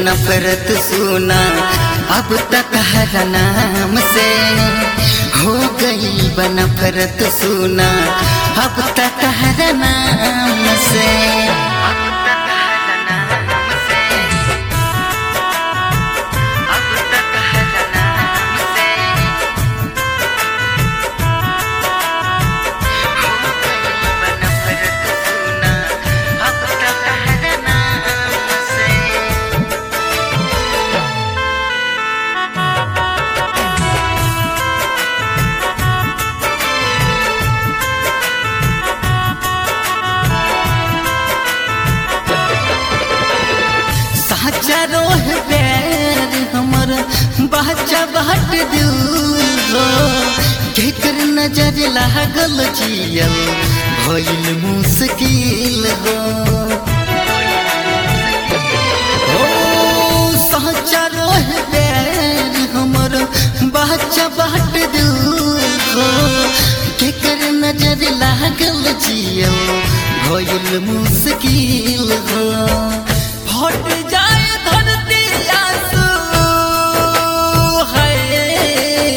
नफरत सुना अब तक हर नाम से हो गई बनफरत सुना अब तक हर नाम से अब तक हर नाम से अब तक हर नाम से हो गई बनफरत सुना अब तक हर नाम से साचा रोह बैर हमर बच्चा बाट दूर हो केकर नजर लागल जियल भइल मुश्किल हो ओ साचा रोह बैर हमर बच्चा बाट दूर हो केकर नजर लागल जियल भइल मुश्किल हो फट जाए धरती आंसू है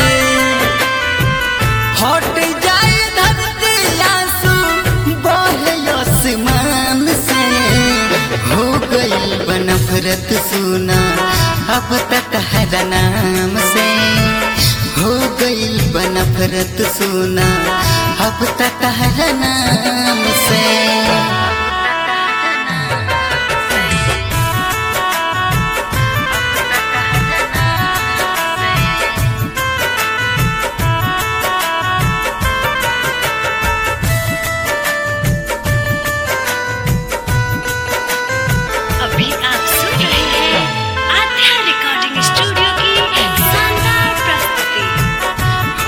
फट जाए धरती आंसू बहे आसमान से हो गई बनफरत सुना अब तक हर नाम से हो गई बनफरत सुना अब तक हर नाम से अभी आप सुन रहे हैं आध्या रिकॉर्डिंग स्टूडियो की शानदार प्रस्तुति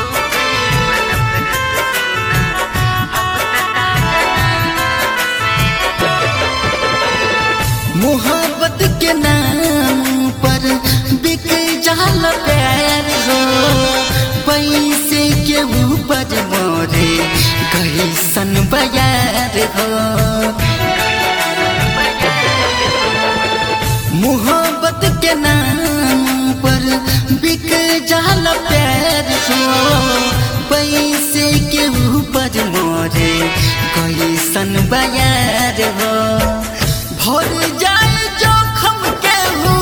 मोहब्बत के नाम पर बिक जाल प्यार हो पैसे के ऊपर मोरे कैसन बयार हो मोहब्बत के नाम पर बिक जाल प्यार हो पैसे के ऊपर मोरे कैसन बयार हो भर जाए जोखम के हो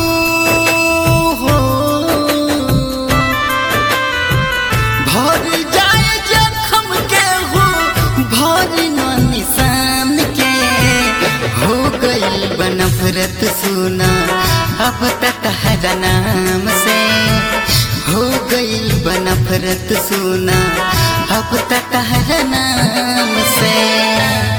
भर जाए जोखम के हो भर न निशान के हो गई बनफरत सुना अब तक हर नाम से हो गई बनफरत सुना अब तक हर नाम से